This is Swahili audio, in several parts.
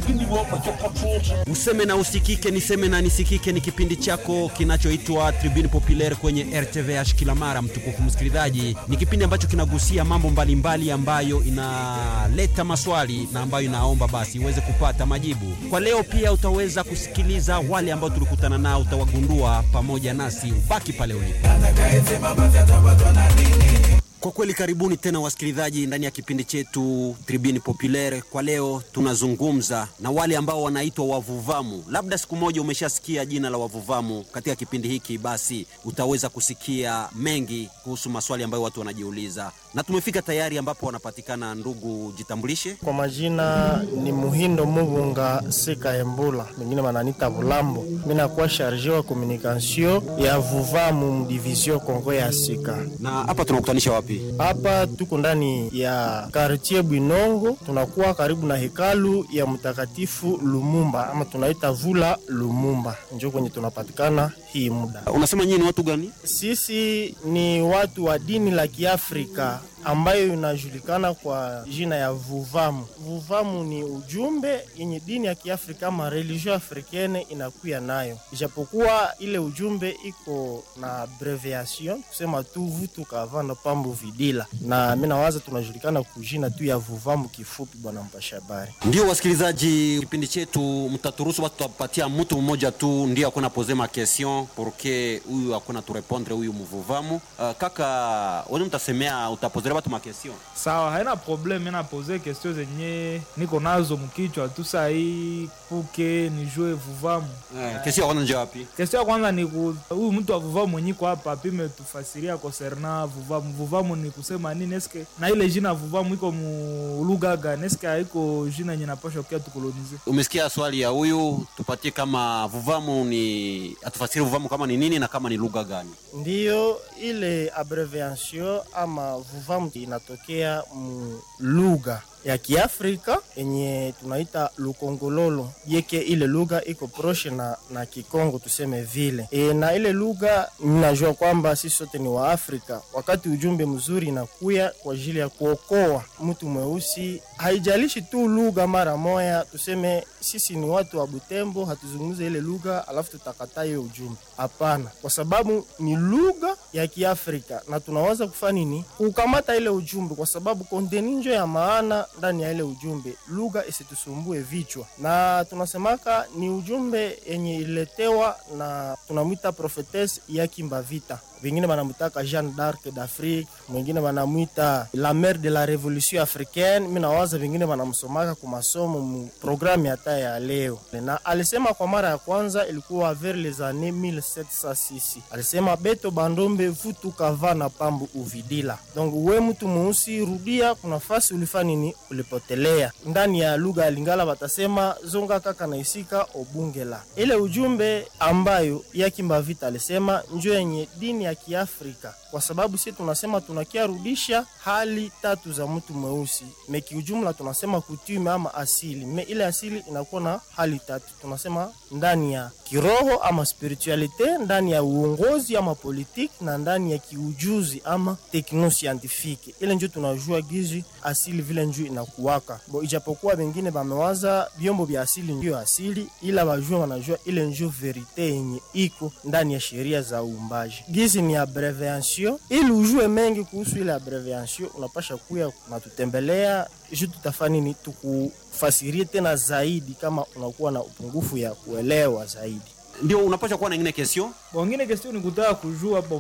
Useme na usikike, niseme na nisikike ni kipindi chako kinachoitwa Tribune Populaire kwenye RTVH kila mara. Mtukufu msikilizaji, ni kipindi ambacho kinagusia mambo mbalimbali mbali ambayo inaleta maswali na ambayo inaomba basi iweze kupata majibu. Kwa leo pia utaweza kusikiliza wale ambao tulikutana nao, utawagundua pamoja nasi, ubaki pale ulipo. Kwa kweli karibuni tena wasikilizaji ndani ya kipindi chetu Tribune Populaire. Kwa leo tunazungumza na wale ambao wanaitwa wavuvamu. Labda siku moja umeshasikia jina la wavuvamu katika kipindi hiki, basi utaweza kusikia mengi kuhusu maswali ambayo watu wanajiuliza, na tumefika tayari ambapo wanapatikana. Ndugu, jitambulishe. Kwa majina ni Muhindo Mubunga Seka Embula, mengine mananita Bulambo. Mimi nakuwa charge wa communication ya vuvamu mdivision Kongo ya Sika. Na hapa tunakutanisha wapi? Hapa tuko ndani ya quartier Bwinongo, tunakuwa karibu na hekalu ya mtakatifu Lumumba ama tunaita Vula Lumumba, njo kwenye tunapatikana hii muda. Unasema nyinyi ni watu gani? Sisi ni watu wa dini la Kiafrika ambayo inajulikana kwa jina ya Vuvamu. Vuvamu ni ujumbe yenye dini ya Kiafrika ama religion africaine inakuya nayo, ijapokuwa ile ujumbe iko na abbreviation kusema tu vutu kavana pambo vidila, na mimi nawaza tunajulikana kujina tu ya Vuvamu kifupi. Bwana mpasha habari, Ndio wasikilizaji, kipindi chetu mtaturuhusu watu tutapatia mtu mmoja tu ndio akona pose ma question porque huyu akona turepondre huyu mvuvamu. Uh, kaka wani mtasemea utapozera watu ma question Sawa, haina problem. Mimi napoze question zenye niko nazo mkichwa tu saa hii puke nijue vuvamu. eh, question ya kwanza nje wapi? Question ya kwanza ni ku- huyu mtu wa vuvamu mwenye kwa hapa apime tufasiria concerna vuvamu. Vuvamu ni kusema nini? Eske na ile jina vuvamu iko mu lugha gani? Eske haiko jina yenye napasha kia tukolonize? Umesikia swali ya huyu, tupatie kama vuvamu ni atufasiri vuvamu kama ni nini na kama ni lugha gani. ndiyo ile abbreviation ama Vuvamu inatokea mu lugha ya Kiafrika yenye tunaita Lukongololo yeke, ile lugha iko proshe na, na Kikongo tuseme vile e, na ile lugha mnajua kwamba sisi sote ni wa Afrika. Wakati ujumbe mzuri inakuya kwa ajili ya kuokoa mtu mweusi, haijalishi tu lugha mara moya, tuseme sisi ni watu wa Butembo, hatuzungumze ile lugha alafu tutakataa hiyo ujumbe. Hapana, kwa sababu ni lugha ya Kiafrika na tunaweza kufanya nini? Kukamata ile ujumbe, kwa sababu konteni njo ya maana ndani ya ile ujumbe, lugha isitusumbue vichwa. Na tunasemaka ni ujumbe yenye iletewa na tunamwita prophetess Yakimba Vita, wengine wanamwitaka Jeanne d'Arc d'Afrique, mwingine wanamwita la mère de la révolution africaine. Mi nawaza vingine wanamsomaka kwa masomo mu programu hata ya leo, na alisema kwa mara ya kwanza ilikuwa vers les années 1706 alisema beto bandombe vutu kava na pambu uvidila. Donc we mtu mweusi, rudia kuna fasi ulifanya nini, ulipotelea. Ndani ya lugha ya Lingala watasema zonga kaka na isika obungela. Ile ujumbe ambayo Yakimba Vita alisema njo yenye dini ya Kiafrika, kwa sababu sisi tunasema tunakiarudisha hali tatu za mtu mweusi me kiujumla tunasema kutume ama asili me ile asili inakuwa na hali tatu, tunasema ndani ya kiroho ama spiritualite, ndani ya uongozi ama politiki, na ndani ya kiujuzi ama tekno scientifique. Ile njo tunajua gizi asili vile njo inakuwaka bo, ijapokuwa wengine bamewaza vyombo vya asili ndio asili, ila wajua wanajua ile njo verite yenye iko ndani ya sheria za uumbaji. Gizi ni abbreviation, ili ujue mengi kuhusu ile abbreviation unapasha kuya natutembelea ju tutafanya nini, tukufasirie tena zaidi kama unakuwa na upungufu ya kuelewa zaidi. Ndio unapaswa kuwa na ingine question Wengine question ni kutaka kujua bon,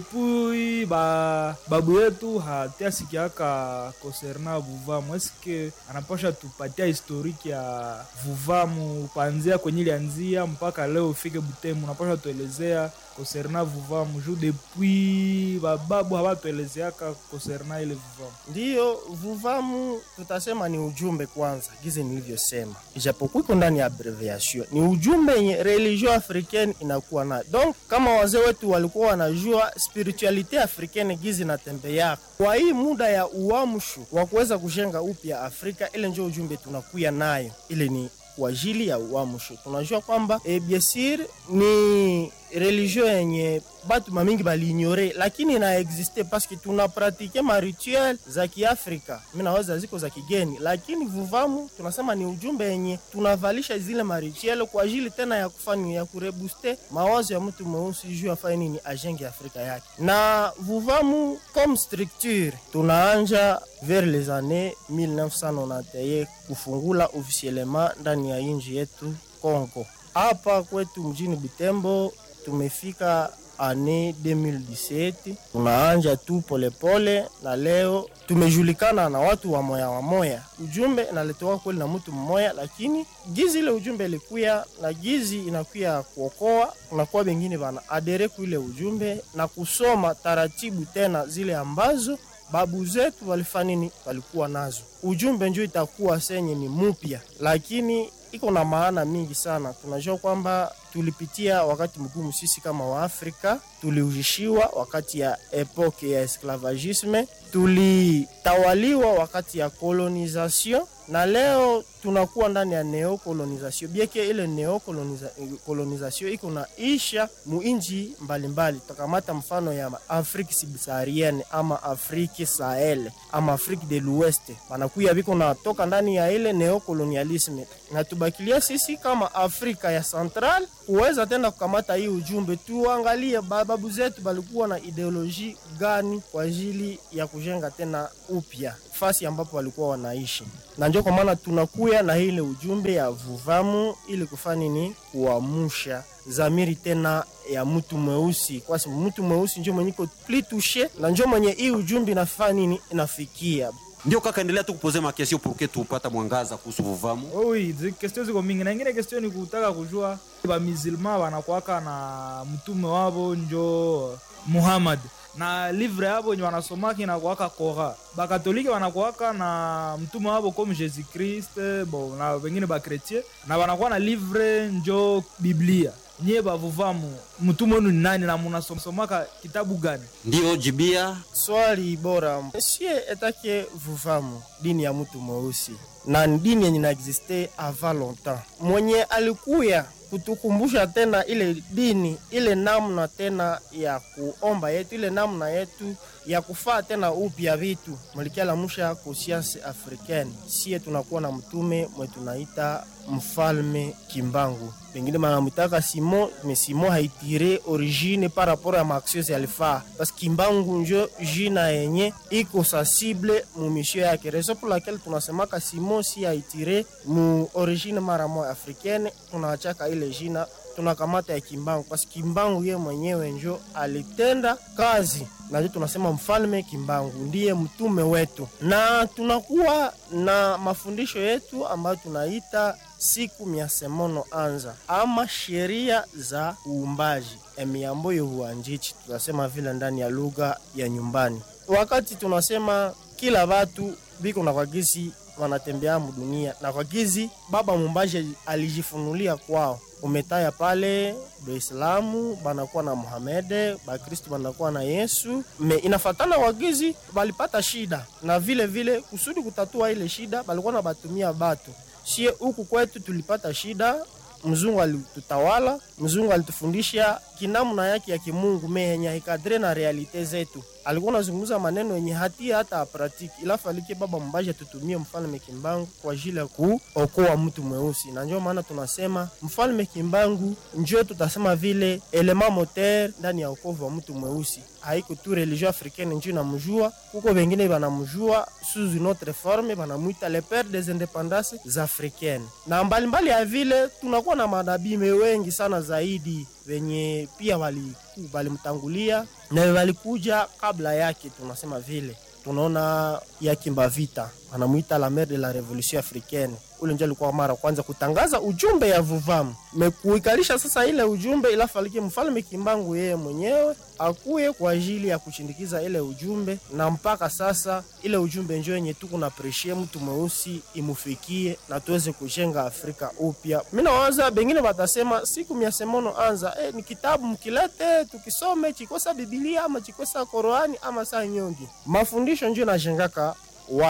depuis ba babu yetu hatiasikiaka concerna vuvamu, eske anapasha tupatia historiki ya vuvamu kuanzia kwenye ilianzia mpaka leo ufike Butembo, unapasha tuelezea concerna vuvamu juu depuis bababu hawatuelezeaka concerna ile vuvamu. Ndiyo, vuvamu tutasema ni ujumbe kwanza, gize nilivyosema, ijapokuwa iko ndani ya abbreviation, ni ujumbe yenye religion africaine inakuwa nayo. Donc kama wazee wetu walikuwa wanajua spiritualite africaine gizi natembeaka kwa hii muda ya uamsho wa kuweza kujenga upya Afrika, ile njo ujumbe tunakuya nayo, ile ni kwa ajili ya uamsho. Tunajua kwamba e, biesir ni religio yenye batu mamingi baliignore lakini ina existe paske tuna pratike ma rituel za kiafrika mi naweza ziko za kigeni lakini vuvamu tunasema ni ujumbe yenye tunavalisha zile ma rituel kwa ajili tena ya kufanya ya kurebuste mawazo ya mtu mweusi juu afanye nini ajenge afrika yake na vuvamu comme structure tunaanja vers les années 1991 kufungula officiellement ndani ya inji yetu Kongo. Hapa kwetu mjini Butembo tumefika ane 2017 tunaanja tu polepole, na leo tumejulikana na watu wa moya wa moya. Ujumbe inaletewa kweli na mtu mmoya, lakini gizi ile ujumbe ilikuya na gizi inakuya kuokoa, kunakuwa bengine bana adere kuile ujumbe na kusoma taratibu tena zile ambazo babu zetu walifanya nini, walikuwa nazo. Ujumbe njo itakuwa senye ni mupya, lakini iko na maana mingi sana. Tunajua kwamba tulipitia wakati mgumu sisi kama Waafrika, tuliujishiwa wakati ya epoke ya esclavagisme, tulitawaliwa wakati ya colonisation na leo tunakuwa ndani ya neocolonisation bieke ile neocolonisation iko na isha muinji mbalimbali. Tutakamata mfano ya Afrique subsaharienne ama Afrique Sahel ama Afrique de l'Ouest, banakuya biko natoka ndani ya ile neocolonialisme, na tubakilia sisi kama Afrika ya Central kuweza tena kukamata hii ujumbe, tuangalie babu zetu balikuwa na ideoloji gani kwa ajili ya kujenga tena upya fasi ambapo walikuwa wanaishi, na ndio kwa maana tunakuya na ile ujumbe ya vuvamu ili kufanya ni kuamusha zamiri tena ya mtu mweusi, kwa sababu mtu mweusi ndio mwenye iko plus touche na ndio mwenye hii ujumbe inafanya nini inafikia. Ndio kaka, endelea tu kupoze makesio purke tupata mwangaza kuhusu vuvamu. Oui, zi question ziko mingi na ingine question ni kutaka kujua bamizilma wanakuwaka na mtume wabo njo Muhammad na livre yabo nye wanasomaki inakuwaka Kora. Bakatolike wanakuwaka na mtume wabo comme Jésus Christ, bon na wengine bakretien na wanakuwa na livre njo Biblia. Nye bavuvamu mtume wenu ni nani na munasomaka kitabu gani? Ndio jibia Swali bora sie etake vuvamu dini ya mtu mweusi na ni dini yenye na existe avant longtemps, mwenye alikuya kutukumbusha tena ile dini ile namna tena ya kuomba yetu ile namna yetu ya kufaa tena upya vitu mlikialamusha conscience africaine. Sie tunakuwa na mtume mwe tunaita mfalme Kimbangu, pengine banamwitaka Simon, me Simon haitire origine par rapport ya maaction alifaa, parce Kimbangu njo jina yenye iko sensible mu mission yake, raison pour laquelle tunasemaka Simon si haitire mu origine mara moja africaine, tunaachaka ile jina tunakamata ya Kimbangu parce Kimbangu ye mwenyewe njo alitenda kazi na ndio tunasema mfalme Kimbangu ndiye mtume wetu, na tunakuwa na mafundisho yetu ambayo tunaita siku mia semono anza ama sheria za uumbaji emiamboyo huanjichi, tunasema vile ndani ya lugha ya nyumbani. Wakati tunasema kila watu biko na kwagizi wanatembea mudunia na kwagizi baba mumbaji alijifunulia kwao umetaya pale Baislamu banakuwa na Muhamede, Bakristu banakuwa na Yesu. Me inafatana wagizi balipata shida, na vile vile kusudi kutatua ile shida balikuwa na batumia batu. Sie huku kwetu tulipata shida, mzungu alitutawala, mzungu alitufundisha kinamna yake ya kimungu me yenye haikadre na realite zetu. Alikuwa anazungumza maneno yenye hatia hata apratiki, ila falike baba mbaji atutumie mfalme Kimbangu kwa ajili ya kuokoa mtu mweusi, na ndio maana tunasema mfalme Kimbangu njo tutasema vile elema moteur ndani ya okovu wa mtu mweusi. Haiko tu religion africaine njo inamjua, kuko wengine banamjua sous une autre forme, banamwita le père des indépendances africaines. Na mbalimbali ya vile tunakuwa na madabime wengi sana zaidi wenye pia walimtangulia na walikuja kabla yake. Tunasema vile tunaona Yakimba Vita anamwita la mère de la révolution africaine. Ule ndio alikuwa mara kwanza kutangaza ujumbe ya vuvamu mekuikalisha sasa ile ujumbe, ila falike mfalme Kimbangu yeye mwenyewe akuye kwa ajili ya kushindikiza ile ujumbe, na mpaka sasa ile ujumbe njo yenye tuko na preshie mtu mweusi imufikie na tuweze kujenga Afrika upya. Mimi nawaza bengine batasema siku mia semono anza eh, ni kitabu mkilete tukisome chikosa Biblia ama chikosa Qurani ama saa nyongi, mafundisho njo najengaka watu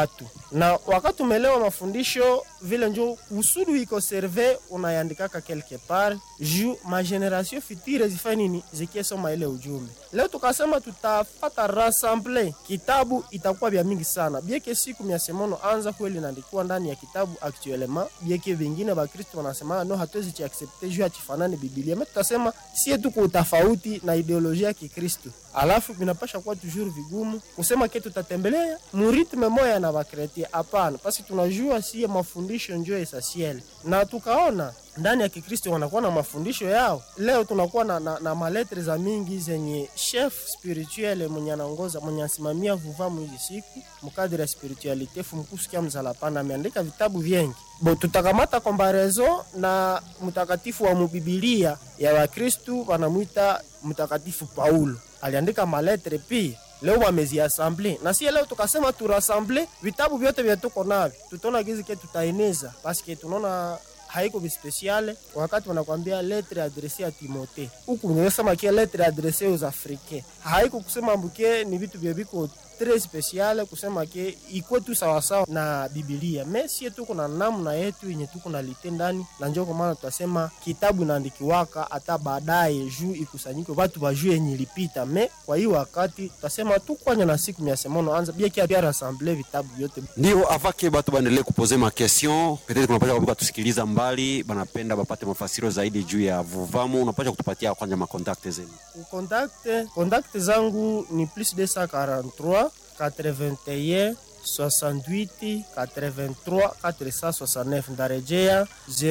na wakati umelewa mafundisho vile njo kusudu iko serve unayandikaka quelque part juu mageneration future zifanye nini zikiesoma ile ujumbe. Leo tukasema tutafata rassemble kitabu, itakuwa vya mingi sana bieke siku mia semono anza kweli naandikuwa ndani ya kitabu actuellement, bieke vingine Bakristo wanasema no, hatuwezi chiaccepte juu atifanani Biblia me tutasema sie tuko utafauti na ideolojia ya Kikristo, alafu vinapasha kuwa toujours vigumu kusema ke tutatembelea muritme moya na bakretia. Hapana, pasi tunajua sie mafundisho njo essentiel, na tukaona ndani ya Kikristo wanakuwa na mafundisho yao. Leo tunakuwa na, na, na maletre za mingi zenye chef spirituel mwenye anaongoza mwenye anasimamia vuvamu hizi siku mkadiri ya spiritualite fumkusikia mzalapana ameandika vitabu vyengi bo tutakamata kombarezo na mtakatifu wa mubibilia ya Wakristu wanamwita mtakatifu Paulo aliandika maletre pia leo wameziasamble na sie leo tukasema turasamble vitabu vyote vya tuko navyo, tutaona gizi ke tutaeneza paske tunaona haiko bispesiale wakati wanakwambia letre adrese ya Timote huku nimesema kia letre adrese aux africains, haiko kusema mbuke ni vitu vya biko tres spesiale kusema ke ikwe tu sawasawa na Bibilia me sie tuko na namna yetu yenye tuko na lite ndani, na njoo kwa maana tutasema kitabu inaandikiwaka hata baadaye juu ikusanyike watu wajue yenye ilipita. Me kwa hiyo wakati tutasema tu kwanya na siku mia semono anza bia kia pia rassemble vitabu vyote ndio avake batu baendelee kupoze ma question peut-être kunapasha kubuka tusikiliza mbali banapenda bapate mafasiro zaidi juu ya vuvamu, unapasha kutupatia kwanja makontakte zenu. Kontakte kontakte zangu ni plus 243 81 68 83 469 ndarejea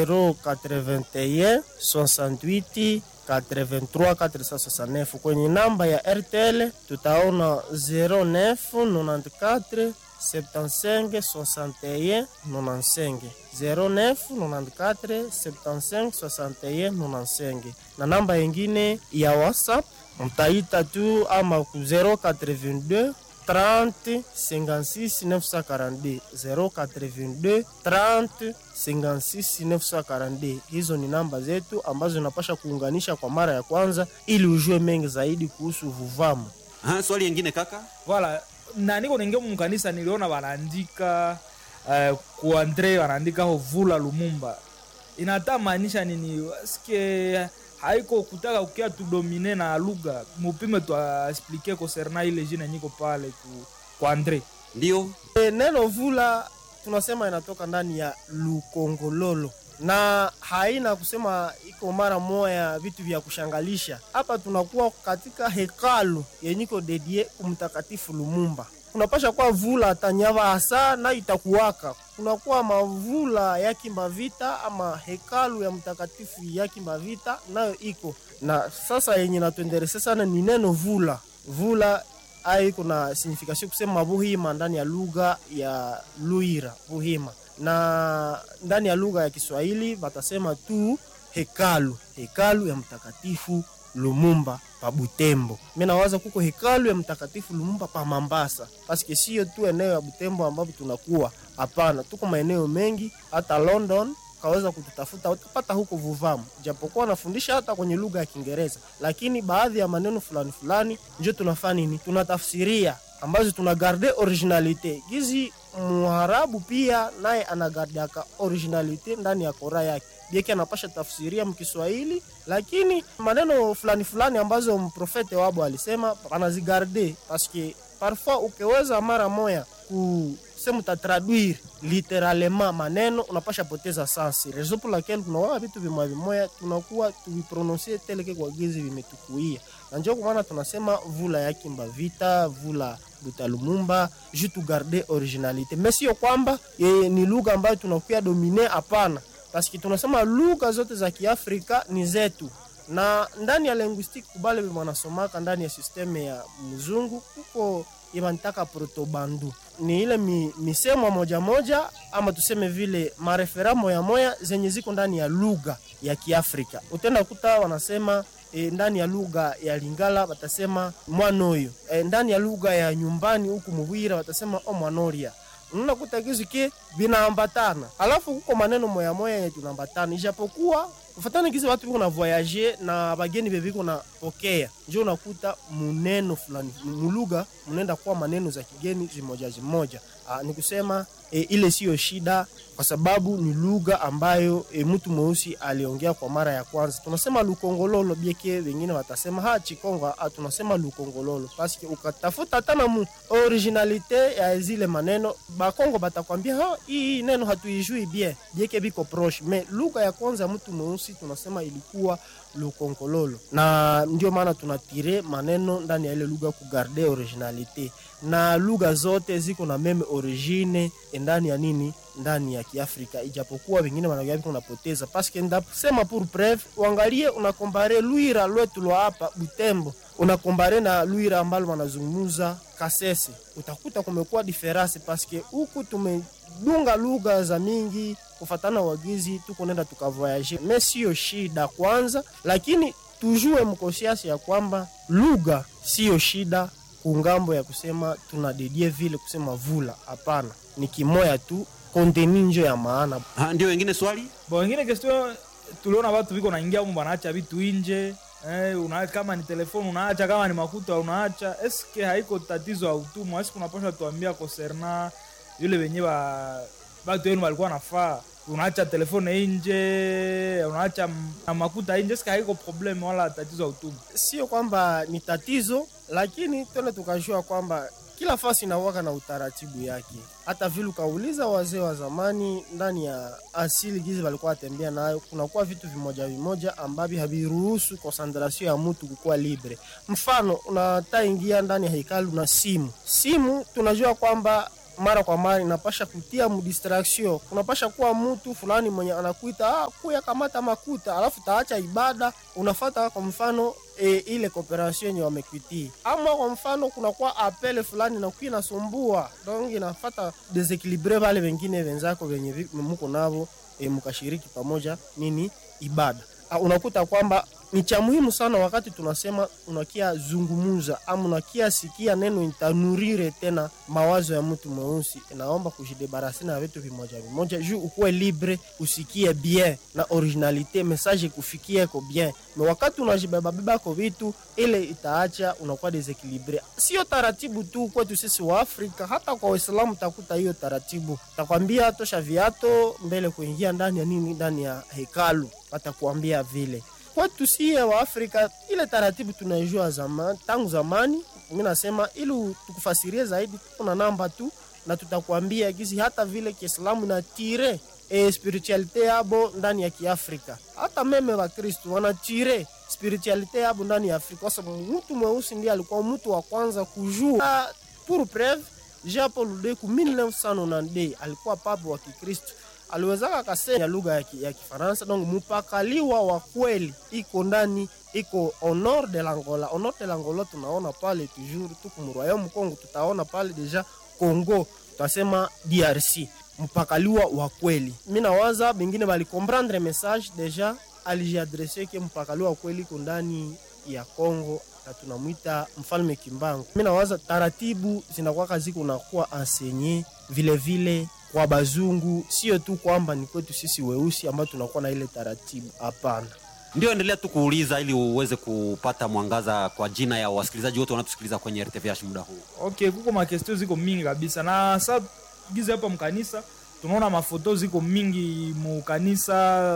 081 68 83 469 kwenye namba ya RTL tutaona 09 94 75 61 95 09 94 75 61 95 na namba yengine ya WhatsApp mtaita tu ama ku 082 30 56 942 082 30 56 942. Hizo ni namba zetu ambazo inapasha kuunganisha kwa mara ya kwanza ili ujue mengi zaidi kuhusu vuvamu. Aha, swali yengine kaka Voilà, na niko ningia mkanisa niliona wanaandika uh, ku Andre wanaandika ho Vula Lumumba. Inata maanisha nini? Sikie haiko kutaka kukia tudomine na lugha mupime tuasplike concernant ile jina nyiko pale ku, ku Andre. ndio E, neno vula tunasema inatoka ndani ya lukongololo na haina kusema iko mara moya vitu vya kushangalisha. Hapa tunakuwa katika hekalu yenyiko dedie kumtakatifu Lumumba. Kunapasha kuwa vula tanyava hasa na itakuwaka kunakuwa mavula ya Kimbavita ama hekalu ya mtakatifu ya Kimbavita nayo iko na sasa, yenye natuendelesea sana ni neno vula vula ai kuna signification kusema buhima ndani ya lugha ya Luira buhima, na ndani ya lugha ya Kiswahili batasema tu hekalu, hekalu ya mtakatifu Lumumba pa Butembo. Mimi nawaza kuko hekalu ya mtakatifu Lumumba pa Mambasa, paske sio tu eneo ya Butembo ambapo tunakuwa, hapana, tuko maeneo mengi, hata London kaweza kututafuta utapata huko Vuvamu, japokuwa nafundisha hata kwenye lugha ya Kiingereza, lakini baadhi ya maneno fulani fulani njo tunafanya nini, tunatafsiria ambazo tuna garde originalite gizi. Muharabu pia naye anagardiaka originalite ndani ya kora yake bieki anapasha tafsiria mkiswahili, lakini maneno fulani fulani ambazo mprofete wabo alisema anazigarde paske parfois ukiweza mara moya kusema utatraduire literalement maneno unapasha poteza sansi rezo pour laquelle kunawaga vitu vimoya vimoya tunakuwa tuviprononsie teleke kwa gizi vimetukuia na njo kwa maana tunasema vula ya Kimbavita vula Butalumumba ju tu garde originalite, mais sio kwamba e, ni lugha ambayo tunakuya domine, hapana paski tunasema lugha zote za Kiafrika ni zetu, na ndani ya linguistique kubale wanasomaka ndani ya sisteme ya mzungu kuko ibanitaka protobandu ni ile mi, misemo moja moja ama tuseme vile marefera moya moya zenye ziko ndani ya lugha ya Kiafrika. Utenda kuta wanasema e, ndani ya lugha ya Lingala watasema mwanoyo e, ndani ya lugha ya nyumbani huku Mubwira watasema o mwanoria unakuta kizu ke vinaambatana, alafu kuko maneno moya moya yenye tunaambatana, ijapokuwa ufatana kizi watu biko na voyage na bageni bebiko na pokea, njo unakuta muneno fulani mulugha munenda kuwa maneno za kigeni zimoja zimoja, Ah, ni kusema e, ile siyo shida kwa sababu ni lugha ambayo e, mtu mweusi aliongea kwa mara ya kwanza. Tunasema lukongololo bieke, wengine watasema ha chikongo. Ah, tunasema lukongololo paske ukatafuta hata na mu originalite ya zile maneno bakongo batakwambia ha hii neno hatuijui bien bieke biko proche, me lugha ya kwanza ya mtu mweusi tunasema ilikuwa lukongololo, na ndio maana tunatire maneno ndani ya ile lugha kugarde originalite na lugha zote ziko na meme origine ndani ya nini ndani ya Kiafrika, ijapokuwa wengine wanaambia unapoteza paske ndasema pour preuve, uangalie unakombare Lwira lwetu lwa hapa Butembo unakombare na Lwira ambalo wanazungumza Kasese, utakuta kumekuwa diferansi paske huku tumedunga lugha za mingi kufatana wagizi, tuko nenda tukavoyage, me siyo shida kwanza, lakini tujue mkosiasi ya kwamba lugha siyo shida kungambo ya kusema tunadedie vile kusema vula, hapana, ni kimoya tu konteni njo ya maana. Ha, ndio wengine swali Bo wengine question tuliona watu viko naingia huko wanaacha vitu nje. Eh, una, kama ni telefoni unaacha, kama ni makuta unaacha. Eske haiko tatizo ya utumwa? Eske unaposha tuambia concerna yule wenye ba watu wenu walikuwa nafaa unaacha telefoni nje, unaacha m- na makuta nje, eske haiko problem wala tatizo ya utumwa? Sio kwamba ni tatizo, lakini tena tukajua kwamba kila fasi inawaka na utaratibu yake. Hata vile ukauliza wazee wa zamani ndani ya asili gizi walikuwa watembea nayo, kunakuwa vitu vimoja vimoja ambavyo haviruhusu concentration ya mtu kukuwa libre. Mfano, unata ingia ndani ya hekalu na simu. Simu tunajua kwamba mara kwa mara inapasha kutia mdistraction. Kunapasha kuwa mtu fulani mwenye anakuita ah, kuya kamata makuta, alafu taacha ibada unafata kwa mfano e, ile cooperation yenye wamekwitia, ama kwa mfano kunakuwa apele fulani na kuwa inasumbua donc inafata desequilibre wale wengine wenzako wenye vi- muko navo e, mkashiriki pamoja nini ibada. Ah, unakuta kwamba ni cha muhimu sana wakati tunasema unakia zungumuza ama unakia sikia neno itanurire tena mawazo ya mtu mweusi, inaomba kujidebarasi na vitu vimoja vimoja juu ukuwe libre, usikie bien na originalite, message kufikie ko bien. Na wakati unajibebabeba ko vitu ile itaacha unakuwa desequilibre. Sio taratibu tu kwetu sisi wa Afrika, hata kwa Waislamu takuta hiyo taratibu, takwambia tosha viato mbele kuingia ndani ya nini, ndani ya hekalu, watakuambia vile kwetu sie wa Afrika ile taratibu tunaijua zamani, tangu zamani. Mimi nasema ili tukufasirie zaidi, kuna namba tu na tutakwambia gizi hata vile Kiislamu na tire e, spiritualite yabo ndani ya Kiafrika. Hata meme wa Kristo wanatire spiritualite yabo ndani ya Afrika, kwa sababu mtu mweusi ndiye alikuwa mtu wa kwanza kujua. Pour preuve, Jean Paul II ku 1992 alikuwa papa wa Kikristo aliwezaka akasema lugha ya, ki, ya Kifaransa. Donc mpakaliwa wa kweli iko ndani iko au nord de l'Angola. Au nord de l'Angola tunaona pale toujours tuku mu Royaume Congo, tutaona pale deja Congo, tutasema DRC, mpakaliwa wa kweli. Mimi nawaza bengine bali comprendre message deja alijiadresse ke mpakaliwa wa kweli iko ndani ya Congo na tunamwita mfalme Kimbangu. Mimi nawaza taratibu zinakuwa ziko nakuwa ensenye vile vile kwa bazungu, sio tu kwamba ni kwetu sisi weusi ambao tunakuwa na ile taratibu. Hapana. ndio endelea tu kuuliza ili uweze kupata mwangaza kwa jina ya wasikilizaji wote wanatusikiliza kwenye RTVH muda huu. Okay, kuko makestio ziko mingi kabisa, na sa gize hapa mkanisa tunaona mafoto ziko mingi mukanisa,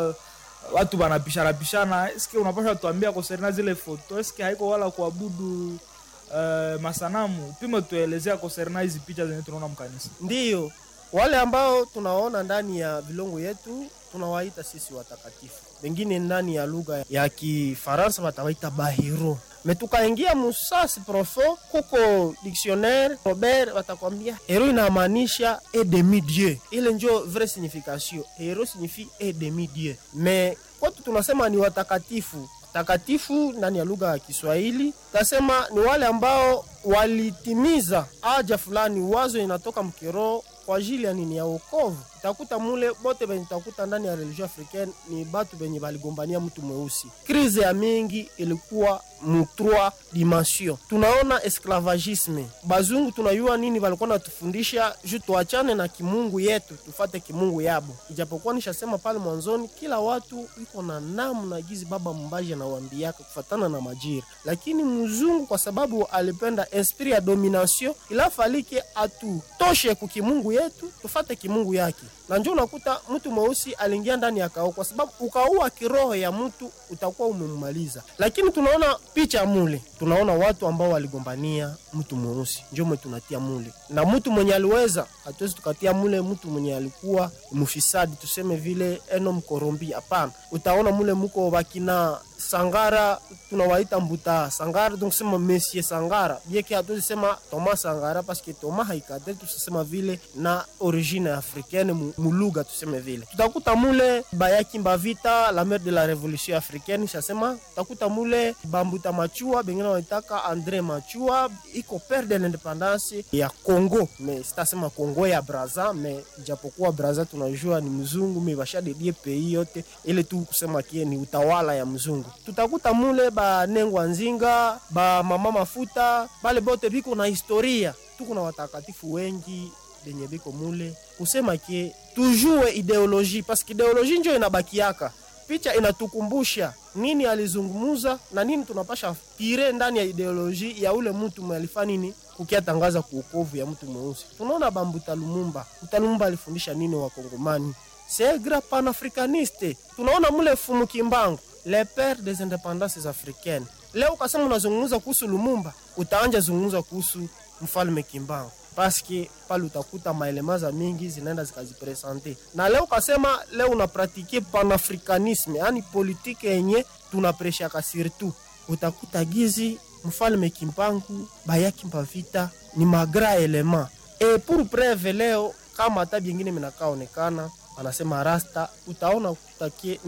watu banapishana pishana. Eske unapasha tuambia koserna zile foto, eske haiko wala kuabudu uh, masanamu? Pime tuelezea koserna hizi picha zenye tunaona mkanisa. Ndiyo wale ambao tunaona ndani ya vilongo yetu tunawaita sisi watakatifu, wengine ndani ya lugha ya Kifaransa watawaita bahiro. Metukaingia musasi profo kuko dictionnaire Robert watakwambia hero inamaanisha e demi dieu, ile njo vrai signification. Hero signifie e demi dieu, me kwetu tunasema ni watakatifu takatifu ndani ya lugha ya Kiswahili tasema ni wale ambao walitimiza haja fulani, wazo inatoka mkiroho kwa ajili ya nini? Ya wokovu. utakuta mule bote benye utakuta ndani ya religion africaine ni batu benye baligombania mtu mweusi. Krize ya mingi ilikuwa mu trois dimension. Tunaona esclavagisme, bazungu tunayua nini balikuwa natufundisha juu tuachane na kimungu yetu tufate kimungu yabo. Ijapokuwa nishasema pale mwanzoni, kila watu iko na namna gizi baba mbaji anawambiaka kufatana na majira, lakini mzungu kwa sababu alipenda esprit ya domination ilafalike atutoshe kukimungu yetu tufate kimungu yake, na njo unakuta mtu mweusi aliingia ndani ya kao, kwa sababu ukaua kiroho ya mtu utakuwa umemmaliza. Lakini tunaona picha mule, tunaona watu ambao waligombania mtu mweusi, njo mwe tunatia mule, na mtu mwenye aliweza, hatuwezi tukatia mule mtu mwenye alikuwa mfisadi, tuseme vile eno mkorombi. Hapana, utaona mule muko bakina Sangara tunawaita Mbuta Sangara, donc sema Monsieur Sangara bieke, hatuwezi sema Thomas Sangara paske Thomas haikadri, tusema vile na origine africaine mulugha, tuseme vile tutakuta mule Bayaki Mbavita la mère de la révolution africaine, shasema tutakuta mule Bambuta Machua, bengine wanaitaka Andre Machua, iko père de l'independance ya Congo, me sitasema Congo ya Braza, me japokuwa Braza tunajua ni mzungu, me bashadedie pays yote ile tu kusema kie ni utawala ya mzungu tutakuta mule banengwa nzinga ba mama mafuta bale bote biko na historia. Tuko na watakatifu wengi benye biko mule kusema ke tujue ideoloji paske ideoloji njo inabakiaka picha inatukumbusha nini alizungumuza na nini tunapasha tire ndani ya ideoloji ya ule mtu mwalifa nini kukiatangaza kuokovu ya mtu mweusi. Tunaona Bambuta Lumumba, Lumumba alifundisha nini wakongomani segra panafricaniste. Tunaona mule Fumu Kimbangu le père des indépendances africaines. Leo ukasema unazungumza kuhusu Lumumba, utaanja zungumza kuhusu mfalme Kimbangu paske pale utakuta maelemaza mingi zinaenda zikazipresente. Na leo ukasema leo unapratike panafricanisme, yani politike yenye tunapreshaka surtout, utakuta gizi mfalme Kimbangu bayaki mbavita ni magra elema e pour preuve leo kama hata byengine minakaonekana anasema rasta utaona kutakie